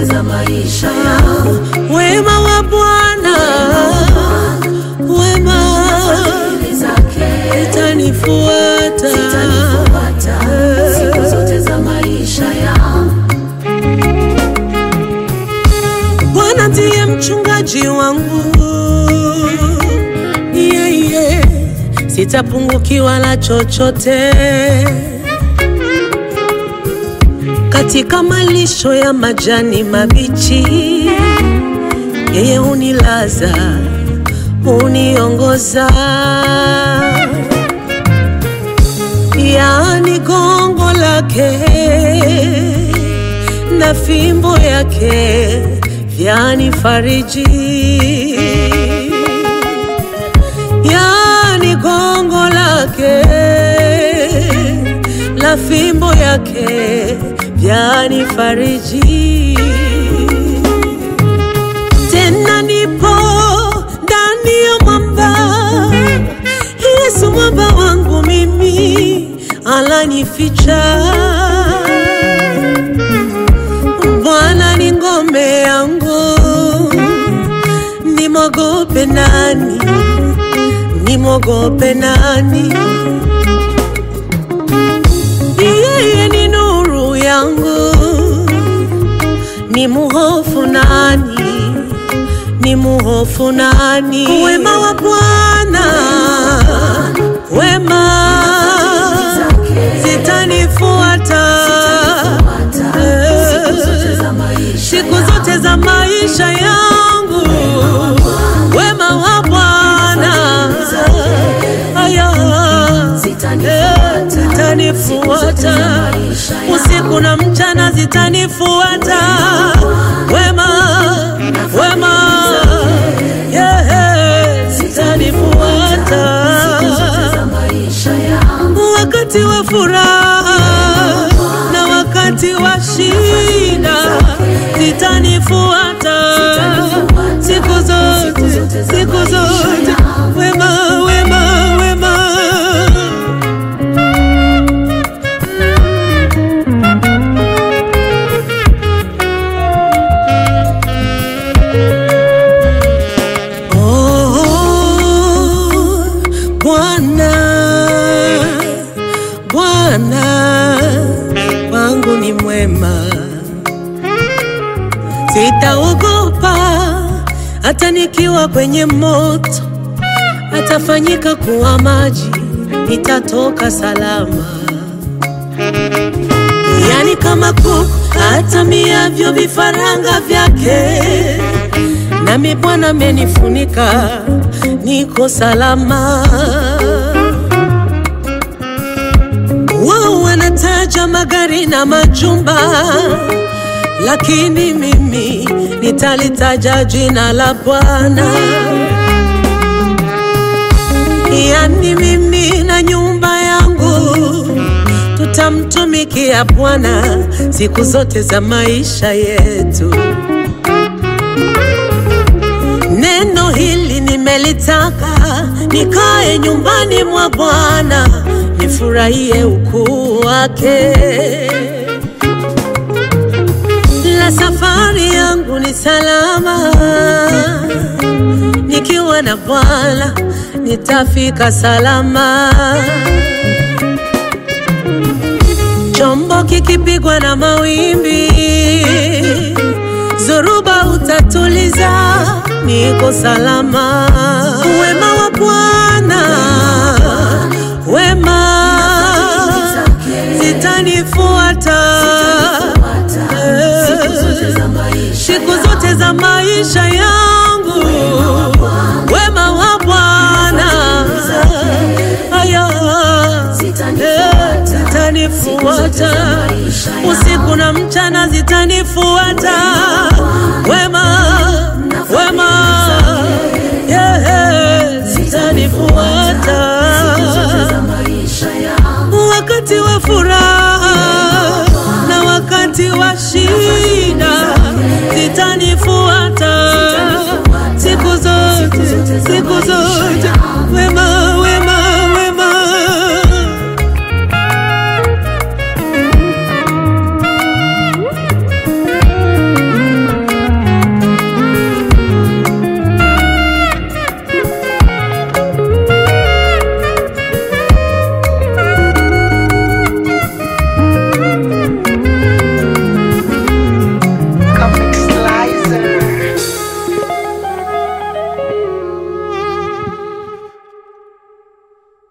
zote za maisha yangu. Wema wa Bwana, wema Fadhili zake itanifuata. zitanifuata siku zote za maisha yangu. Bwana ndiye mchungaji wangu, yeah, yeah. Sitapungukiwa la chochote. Katika malisho ya majani mabichi, yeye hunilaza, huniongoza, yaani gongo lake na fimbo yake vyanifariji, yani gongo lake la fimbo yake vyanifariji. Tena nipo ndani ya mwamba, Yesu mwamba wangu mimi ananificha. Bwana ni ngome yangu, nimwogope nani? Nimwogope nani? Yeye ni nuru yangu, ni muhofu nani? Ni muhofu nani? Wema wa Bwana, wema zitanifuata Siku zote za maisha siku zote za maisha yangu, wema wa Bwana aya Zitanifuata. zitanifuata maisha yangu. usiku na mchana, zitanifuata wema wema, yeah, zitanifuata za maisha yangu. wakati wa furaha na wakati wa shida zitanifuata siku zote, siku zote, wema wema wema. Oh, Bwana, Bwana wangu ni mwema, sitaogopa hata nikiwa kwenye moto, atafanyika kuwa maji, nitatoka salama. Yani kama kuku atamiavyo vifaranga vyake, nami Bwana amenifunika, niko salama. Wao wanataja magari na majumba, lakini mimi nitalitaja jina la Bwana. Yani mimi na nyumba yangu tutamtumikia Bwana siku zote za maisha yetu. Neno hili nimelitaka nikae nyumbani mwa Bwana, nifurahie ukuu wake. La safari yangu ni salama, nikiwa na Bwana nitafika salama. Chombo kikipigwa na mawimbi, zoruba utatuliza, niko salama. Wema wa Bwana, wema zitanifuata Siku zote za maisha siku zote za maisha yangu, wema wa Bwana aya Zitanifuata. zitanifuata maisha yangu. usiku na mchana, zitanifuata wema wema, yeah, zitanifuata za maisha yangu. wakati wa furaha na wakati wa shida